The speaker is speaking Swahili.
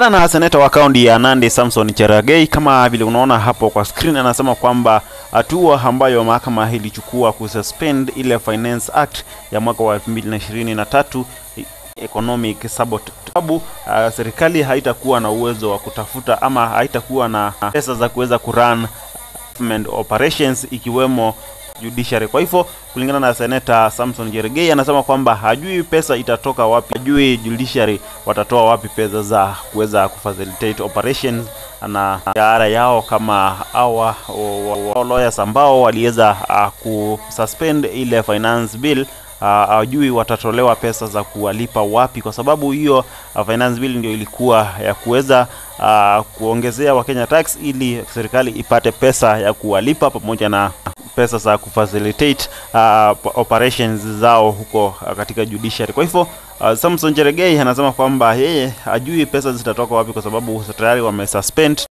Kulingana na seneta wa kaunti ya Nandi Samson Cherargei, kama vile unaona hapo kwa screen, anasema kwamba hatua ambayo mahakama ilichukua kususpend ile Finance Act ya mwaka wa 2023 economic sabotage, sababu uh, serikali haitakuwa na uwezo wa kutafuta ama haitakuwa na pesa za kuweza kurun government operations ikiwemo judiciary. Kwa hivyo kulingana na seneta Samson Cherargei anasema kwamba hajui pesa itatoka wapi, hajui judiciary watatoa wapi pesa za kuweza kufacilitate operations na mshahara yao kama hawa lawyers ambao waliweza uh, kususpend ile finance bill hajui uh, watatolewa pesa za kuwalipa wapi, kwa sababu hiyo uh, finance bill ndio ilikuwa ya kuweza uh, kuongezea Wakenya tax ili serikali ipate pesa ya kuwalipa pamoja na pesa za kufacilitate uh, operations zao huko uh, katika judiciary. Kwa hivyo uh, Samson Cherargei anasema kwamba yeye hajui pesa zitatoka wapi kwa sababu tayari wamesuspend